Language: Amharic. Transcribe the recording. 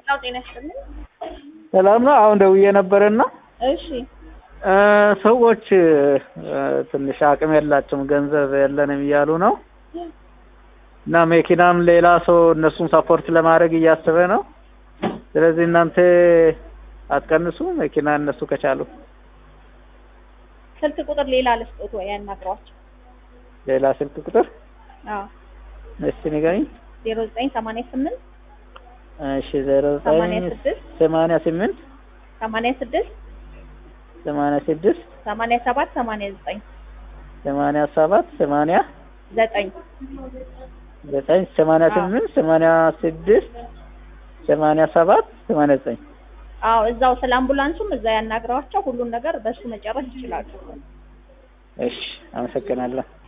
ሌላው ጤና ይስጥልኝ። ሰላም ነው። አሁን ደውዬ ነበርና እሺ እ ሰዎች እ ትንሽ አቅም የላቸውም ገንዘብ የለንም እያሉ ነው እና መኪናም ሌላ ሰው እነሱን ሰፖርት ለማድረግ እያሰበ ነው። ስለዚህ እናንተ አትቀንሱ መኪና እነሱ ከቻሉ ስልክ ቁጥር ሌላ ልስጦት ወይ ያናግሯቸው። ሌላ ስልክ ቁጥር አዎ እስቲ ንገሪኝ። ዜሮ ዘጠኝ ሰማንያ ስምንት እሺ ዜሮ ሰማንያ ዘጠኝ ስድስት ሰማንያ ስምንት ሰማንያ ስድስት ሰማንያ ስድስት ሰማንያ ሰባት ሰማንያ ዘጠኝ ሰማንያ ሰባት ሰማንያ ዘጠኝ ዘጠኝ ሰማንያ ስምንት ሰማንያ ስድስት ሰማንያ ሰባት ሰማንያ ዘጠኝ አዎ እዛው ስለ አምቡላንሱም እዛ ያናግሯቸው። ሁሉን ነገር በሱ መጨረስ ይችላሉ። እሺ አመሰግናለሁ።